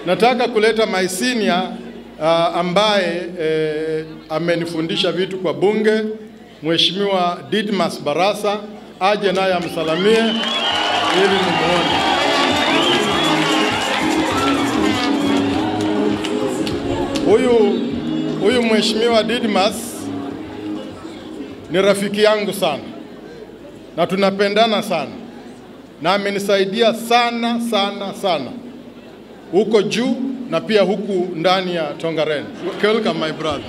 nataka kuleta my senior uh, ambaye eh, amenifundisha vitu kwa bunge, Mheshimiwa Didmas Barasa aje naye amsalamie ili nimuone. Huyu huyu Mheshimiwa Didmas ni rafiki yangu sana na tunapendana sana na amenisaidia sana sana sana huko juu na pia huku ndani ya Tongaren. Welcome my brother.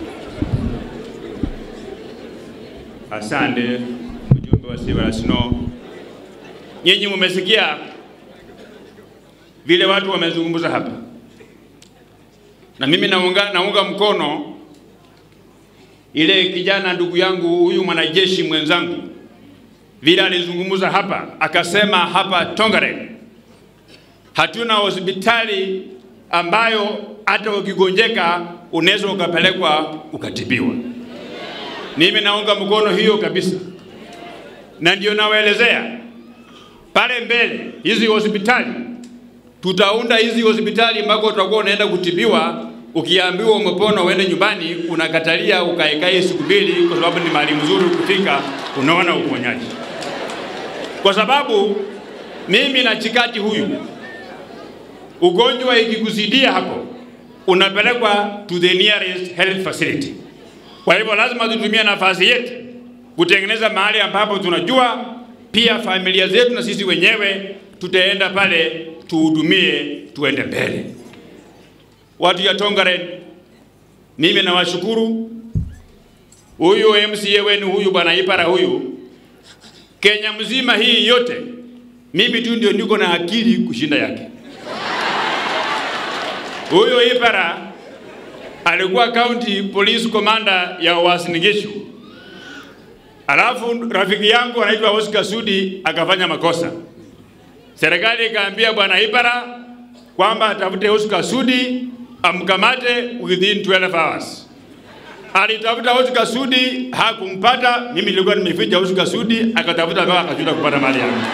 Asante mjumbe wa Sibara Snow. Nyinyi mumesikia vile watu wamezungumza hapa, na mimi naunga, naunga mkono ile kijana ndugu yangu huyu mwanajeshi mwenzangu vile alizungumza hapa, akasema hapa Tongaren hatuna hospitali ambayo hata ukigonjeka unaweza ukapelekwa ukatibiwa. Mimi naunga mkono hiyo kabisa, na ndio nawaelezea pale mbele, hizi hospitali tutaunda hizi hospitali ambako utakuwa unaenda kutibiwa, ukiambiwa umepona uende nyumbani, unakatalia ukaekae siku mbili, kwa sababu ni mahali mzuri kufika, unaona uponyaji. Kwa sababu mimi na chikati huyu, ugonjwa ikikuzidia hapo, unapelekwa to the nearest health facility. Kwa hivyo lazima tutumie nafasi yetu kutengeneza mahali ambapo tunajua pia familia zetu na sisi wenyewe tutaenda pale tuhudumie, tuende mbele. Watu ya Tongaren, mimi nawashukuru. Huyu MCA wenu huyu bwana Ipara huyu, Kenya mzima hii yote, mimi tu ndio niko na akili kushinda yake. Huyo Ipara alikuwa county police commander ya Uasin Gishu. Alafu rafiki yangu anaitwa Oscar Sudi akafanya makosa. Serikali ikaambia bwana Ipara kwamba atafute Oscar Sudi amkamate within 12 hours. Alitafuta Oscar Sudi hakumpata, mimi nilikuwa nimeficha Oscar Sudi, akatafuta mpaka akajuta kupata mali yangu.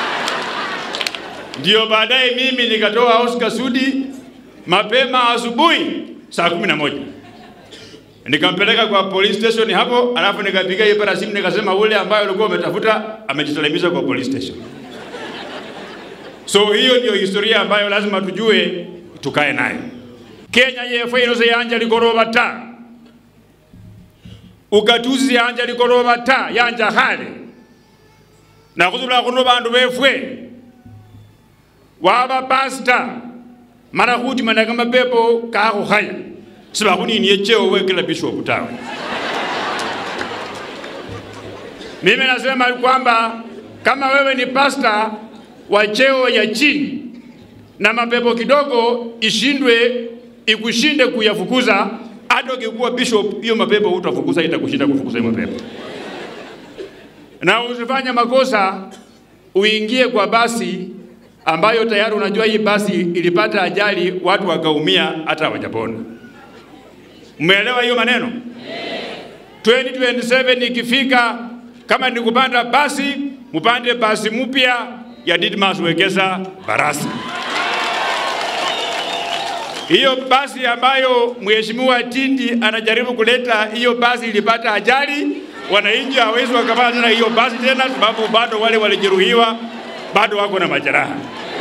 Ndio baadaye mimi nikatoa Oscar Sudi mapema asubuhi saa kumi na moja nikampeleka kwa police station hapo, alafu nikapiga Ipara simu nikasema, ule ambaye ulikuwa umetafuta amejisalimisha kwa police station. So hiyo ndio historia ambayo lazima tujue tukae nayo. Kenya yefe inose yanja ligoroba ta ugatuzi yanja ligoroba ta yanja hale na kuzula kuno bandu befwe waba pasta mara kuti manaka mapepo kako haya sibakuniniye cheo wekela bishop tawe mimi nasema kwamba kama wewe ni pasta wa cheo ya chini na mapepo kidogo ishindwe ikushinde kuyafukuza, hata ukikuwa bishop, hiyo mapepo utafukuza, itakushinda kufukuza hiyo mapepo. Na usifanye makosa uingie kwa basi ambayo tayari unajua hii basi ilipata ajali, watu wakaumia, hata hawajapona. Umeelewa hiyo maneno? 2027 ikifika, kama ni kupanda basi, mupande basi mpya ya Didmas Wekesa Barasa. Hiyo basi ambayo Mheshimiwa Tindi anajaribu kuleta, hiyo basi ilipata ajali, wananchi hawezi wakapata tena hiyo basi tena, sababu bado wale walijeruhiwa bado wako na majeraha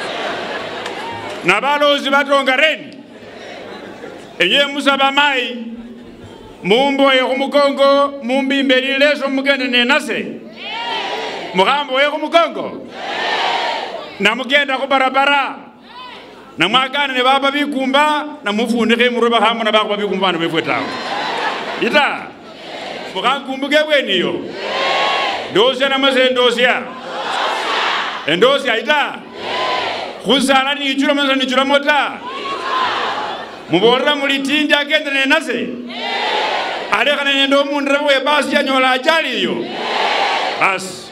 na balozi batongareni enye musaba mai mumboye khumukongo mumbimbe lileso mugende nenase mukhamboye khumukongo namugenda khubarabara namwakana ne baba bikumba namufunikha imurwe bakhamona bakhuba bikumba bana befwe tawe ita mukhankumbuke bweniyo ndosya namase ndosya endosya ita khusala nichulamo nasa nichulamo ta muborera muli tindi agende nenase alekhana nende omundu we basi yanyola ajali iyo basi